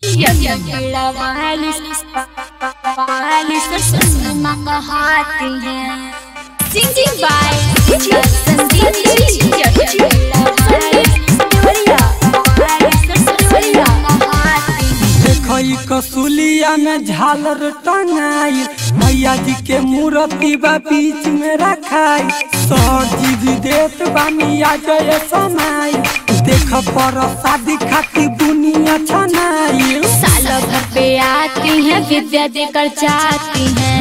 वाली वाली ससुर कहती है सिंगिंग बाय संदीप देखई कसूलिया में झालर टंगाई मैया जी के मूर्ति बा बीच में रखाई सर जी भी देत बा मिया जय समाई देख पर शादी खाती दुनिया छनाई साल भर पे आती है विद्या देकर जाती है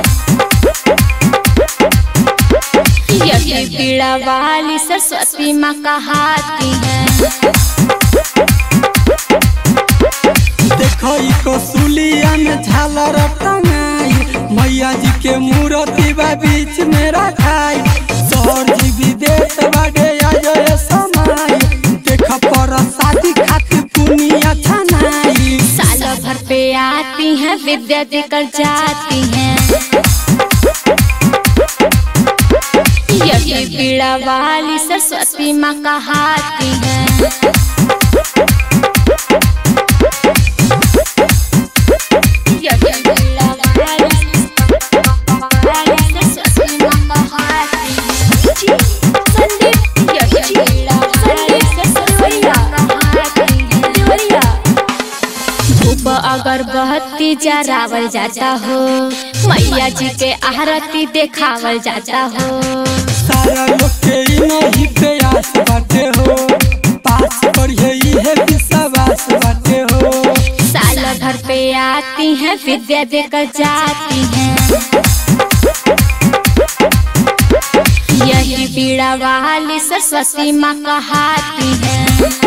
यही पीड़ा वाली सरस्वती माँ कहाती है देखई कसूलिया में झालर टंगाई मैया जी के मूर्ति बा बीच में रखाई सर जी भी देत बा जय समाई देख पर शादी खाती दुनिया छनाई साल भर पे आती है विद्या देकर जाती है यही पीड़ा वाली सरस्वती माँ कहाती है यही पीड़ा वाली वाली सरस्वती माँ कहाती है संदीप यही पीड़ा वाली सरस्वती माँ कहाती है धूप अगरबत्ती जरावल जाता हो मैया जी के आरती देखावल जाता हो सारा लोग के ई नहीं प्रयास बाटे हो पास पढ़िए इहे विश्वास बाटे हो साल भर पे आती हैं विद्या देकर जाती हैं यही पीड़ा वाली सरस्वती माँ कहाती है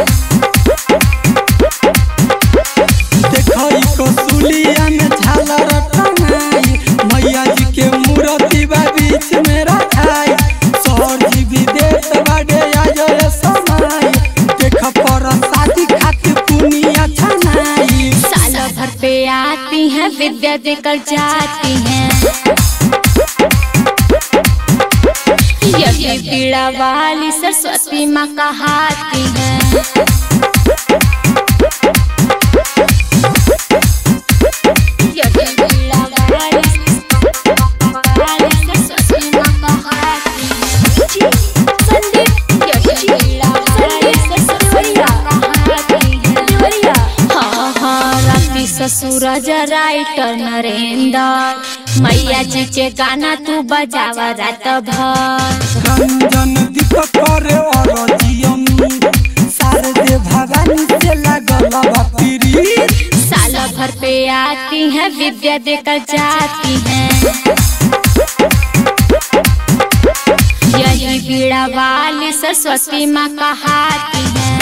देखई कसूलिया में झालर टंगाई मैया जी के मूर्ति बा बीच में रखाई सर जी भी देत बाडे आजय समाई देख पर शादी खातिर दुनिया छनाई साल भर पे आती हैं विद्या देकर जाती हैं यही पीड़ा वाली सरस्वती माँ कहाती है यही पीड़ा वाली वाली सरस्वती माँ कहाती है संदीप यही पीड़ा वाली सरस्वती माँ कहाती है हाँ हाँ राती ससुर राइटर नरेंद्र मैया जी के गाना तू बजावा रात भर रंजन दीपक करे और जियम शारदे भवानी से लगल बपीरी साल भर पे आती है विद्या देकर जाती है यही पीड़ा वाली सरस्वती माँ कहाती है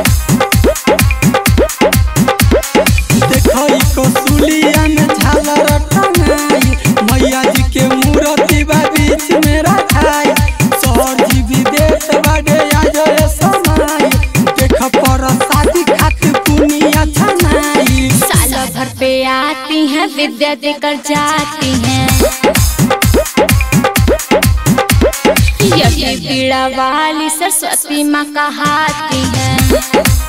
देखई कसूलिया में झालर टंगाई मैया जी के मूर्ति बा बीच में रखाई सर जी भी देत बाडे आजय समाई देख पर शादी खातिर दुनिया छनाई साल भर पे आती हैं विद्या देकर जाती हैं यही पीड़ा वाली सरस्वती माँ कहाती है